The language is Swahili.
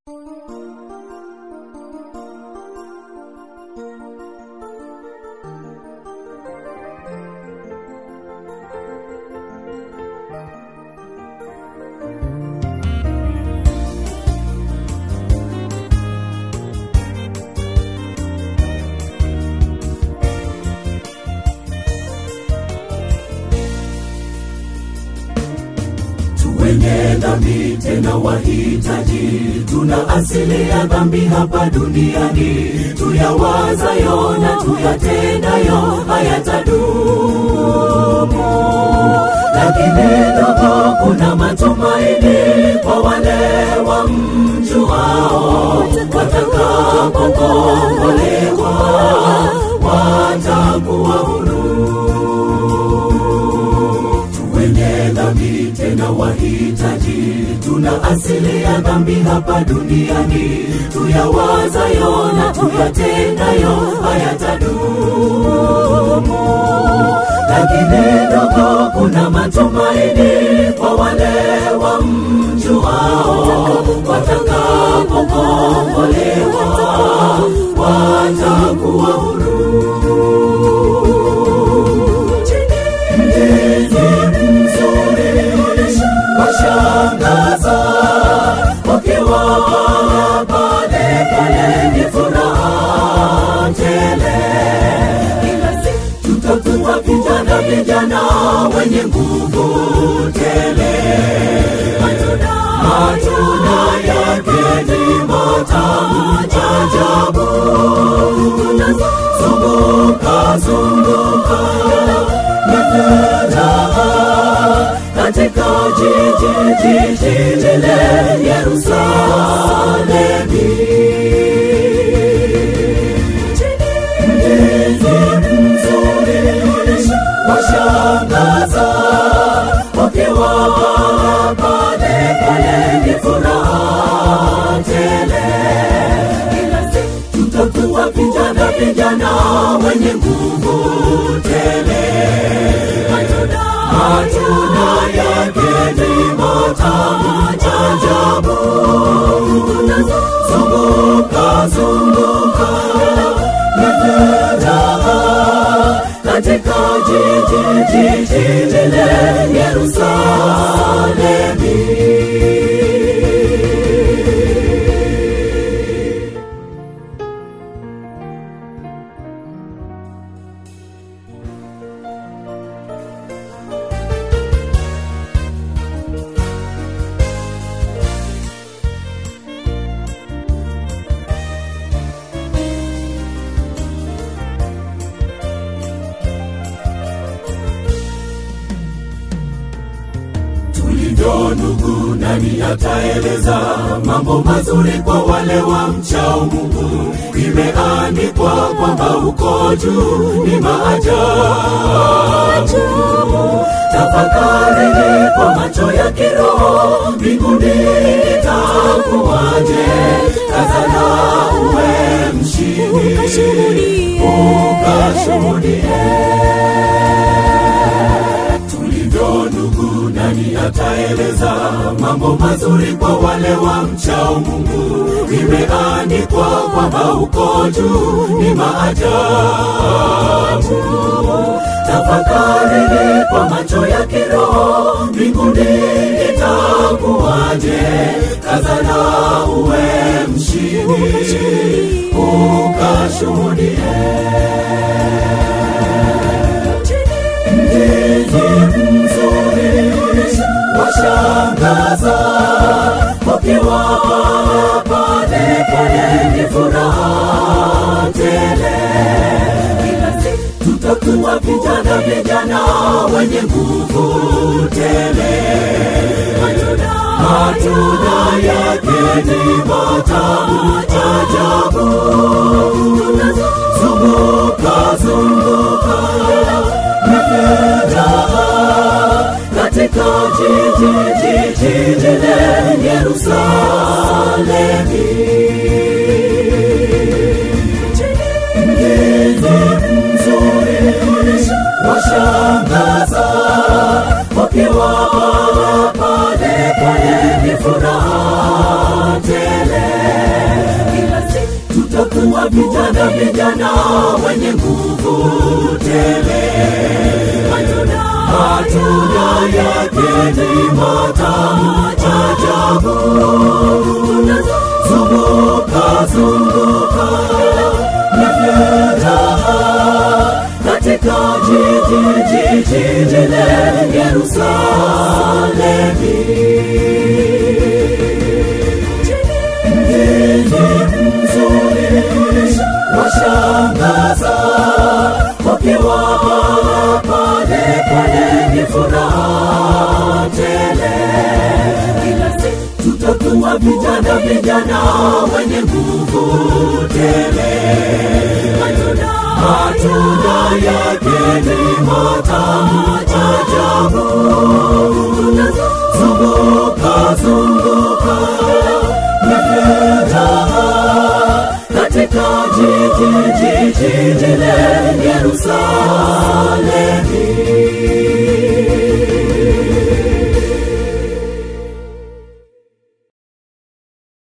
wenye dhambi tena wahitaji, tuna asili ya dhambi hapa duniani, tuyawazayo na tuyatendayo hayatadumu. Lakini ndogo, kuna matumaini kwa wale wamjuao, watakapokombolewa watakuwa huru wenye dhambi tena wahitaji, tuna asili ya dhambi hapa duniani, tuyawazayo na tuyatendayo hayatadumu. Lakini ndogo, kuna matumaini kwa wale wamjuao, watakapokombolewa watakuwa huru. washangaza wakiwa pale pale ni furaha tele tutakuwa vijana vijana wenye nguvu tele matunda yake ni matamu ajabu zunguka zunguka ni furaha katika jiji jiji lile Yerusalemi. Mjini mzuri washangaza wakiwa pale pale ni furaha tele. Tutakuwa vijana vijana wenye nguvu tele matunda yake ni matamu ajabu. Zunguka zunguka ni furaha katika jiji jiji lile Yerusalemi. tulivyo ndugu, nani ataeleza mambo mazuri kwa wale wa mchao Mungu? Imeandikwa kwamba uko juu ni maajabu. Tafakarini kwa macho ya kiroho, mbinguni itakuwaje? Kazana uwe mshindi, ukashuhudie tulivyo ndugu, nani ataeleza mambo mazuri kwa wale wa mchao Mungu? Imeandikwa kwamba uko juu ni maajabu. Tafakarini kwa macho ya kiroho, mbinguni itakuwaje? Kazana uwe mshindi, ukashuhudie mjini mzuri washangaza wakiwa pale pale ni furaha tele tutakuwa vijana vijana wenye nguvu tele matunda yake ni matamu ajabu zunguka zunguka furaha katika jiji jiji lile Yerusalemi. Mjini mzuri washangaza wakiwa pale pale ni furaha tele tutakuwa vijana vijana wenye nguvu tele matunda yake ni matamu ajabu zunguka zunguka na furaha katika jiji jiji jile Yerusalemi mji mzuri washangaza wakiwa pale pale ni furaha tele kila siku tutakuwa vijana vijana wenye nguvu tele matunda yake ni matamu ajabu zunguka zunguka na furaha katika jiji jiji jile Yerusalemu